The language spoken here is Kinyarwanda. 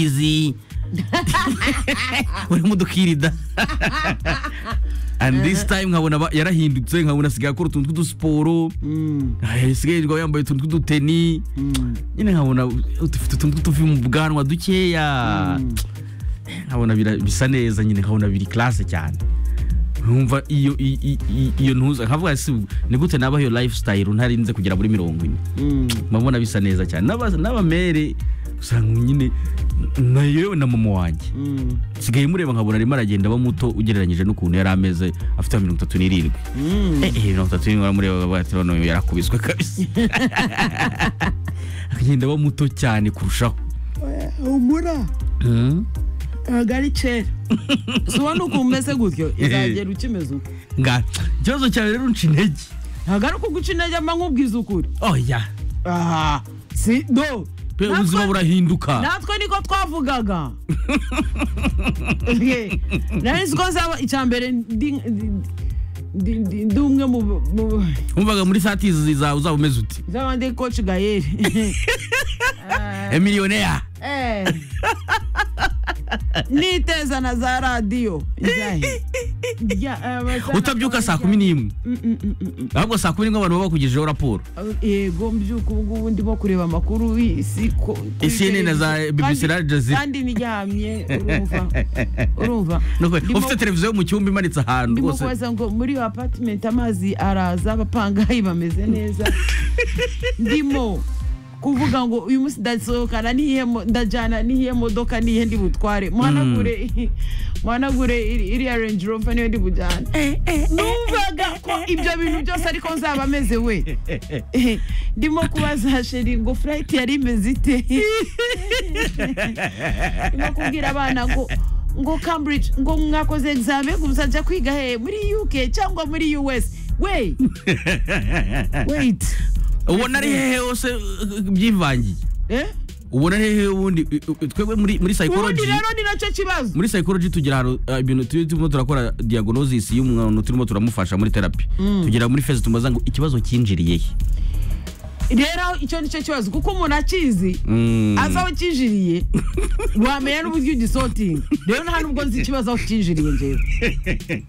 cheesy urimo udukirida and this time nkabona ba- yarahindutse nkabona asigaye akora utuntu tw'udusiporo asigaye yirirwa yambaye utuntu tw'uduteni nyine nkabona dufite utuntu tw'utuvi mu bwanwa dukeya nkabona bira- bisa neza nyine nkabona biri classe cyane nkumva iyo i- i- i- iyo ntuza nkavuga si ni gute nabaho iyo lifestyle ntarinze kugera muri mirongo ine mbabona bisa neza cyane N'aba- n'abamere usanga nyine na yewe na mama wanjye sigaye mureba nkabona arimo aragenda aba muto ugereranyije n'ukuntu yari ameze afite mirongo itatu n'irindwi eh eh, mirongo itatu n'irindwi uramureba bagatira none yarakubiswe kabisa akagenda aba muto cyane kurushaho humura Mm. ntabwo ari kera si ubona ukuntu umeze gutyo izagera ukimeze uko nga ikibazo cyawe rero unca intege ntabwo ari ukuguca intege mba nkubwiza ukuri oya aha si do pe ubuzima Natwe- burahinduka natwe niko twavugaga Ye, nari nzi ko nzaba icya mbere ndi ndi- ndi- ndi umwe mu mu- wumvaga muri satizi zawe uzaba umeze uti nzaba ndi koci gayeri emiliyoneri Eh. niteza na za radiyo njyahe Njya- abazana- utabyuka saa kumi n'imwe Mm, mm, mm, mm, mm. ahubwo saa kumi n'imwe abantu baba bakugejejeho raporo yego mbyuka ubu ngubu ndimo kureba amakuru y'isi ko- kuri CNN na za televiziyo. BBC na Kandi- Al Jazeera. kandi niryamye urumva urumva Nuko Ndimo- ufite televiziyo yo mu cyumba imanitse ahantu ndimo rwose kubaza ngo muri iyo apartment amazi araza abapangayi bameze neza ndimo kuvuga ngo uyu munsi ndasohokana n'iyihe mo- ndajyana n'iyihe modoka n'iyihe ndi butware muhanagure muhanagure iri- iriya range rover niyo ndi bujyane numvaga ko ibyo bintu byose ariko nzaba ameze we Eh, ndimo kubaza sheri ngo furayiti yari imeze ite ndimo kubwira abana ngo ngo cambridge ngo mwakoze egizame muzajya kwiga he muri uk cyangwa muri us we wait ubona ari hehe hose uh, uh, byivangiye eh ubona ari hehe ubundi uh, uh, twebwe muri muri ubundi psychology rero ni nacyo kibazo muri psychology tugira ahantu uh, ibintu turi- turimo turakora diagnosis y'umuntu turimo turamufasha muri therapy tugira muri phase tumaze ngo ikibazo cyinjiriye he rero icyo nicyo kibazo kuko umuntu akizi Mm. azi aho kinjiriye wamenya n'uburyo ugisotinga rero nta nubwo nzi ikibazo aho kinjiriye ngewe